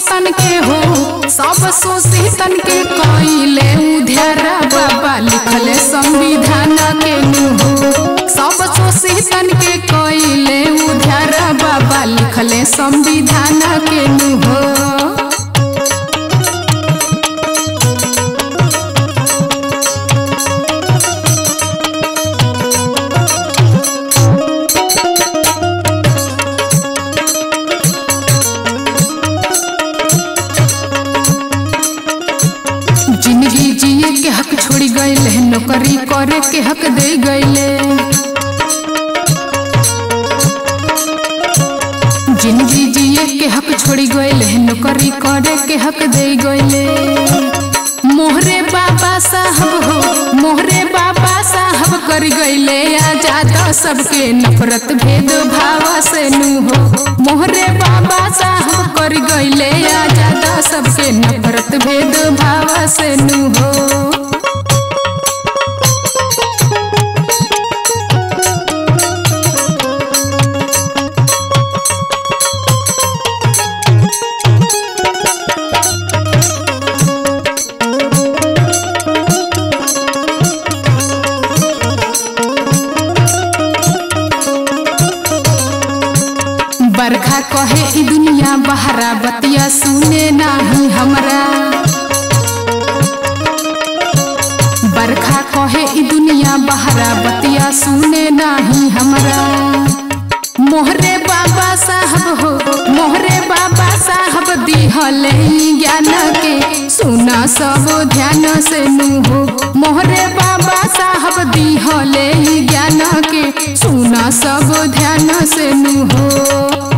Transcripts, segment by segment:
शोषितन के हो सब शोषितन के कइले उधारा बाबा लिखले संविधान के नु हो सब शोषितन के कइले उधारा बाबा लिखले संविधान के नु हो जिंदगी जिए के हक छोड़ी गईले नौकरी करे के हक दे गईले जिंदगी जिए के हक छोड़ी गईले नौकरी करे के हक दे गईले मोहरे बाबा साहब हो मोहरे बाबा साहब कर गईले आजाद सबके नफरत भेद भाव से नु हो मोहरे बाबा साहब कर गईले आजाद सबके नफरत भेद भाव से नु हो बरखा कहे ई दुनिया बहरा बतिया सुने नाही हमरा बरखा कहे ई दुनिया बहरा बतिया सुने नाही हमरा मोहरे बाबा साहब हो मोहरे बाबा साहब दिहले ई ज्ञान के सुना सब ध्यान से नु हो मोहरे बाबा साहब दिहले ई ज्ञान के सुना सब ध्यान से नु हो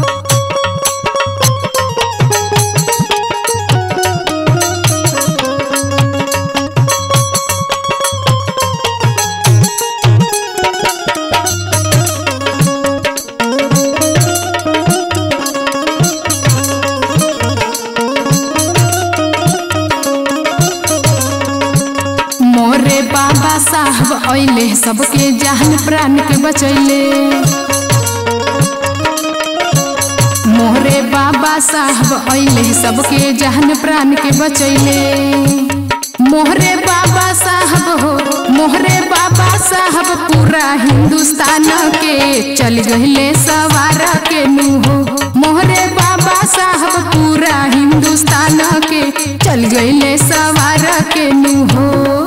मोरे बाबा साहब अइले सबके जान प्राण के बचैले मोहरे बाबा साहब अइले सबके जान प्राण के बचैले मोहरे बाबा साहब हो मोहरे बाबा साहब पूरा हिंदुस्तान के चल गहिले सवार के नु हो मोहरे बाबा साहब पूरा हिंदुस्तान के चल गईले सवार के नु हो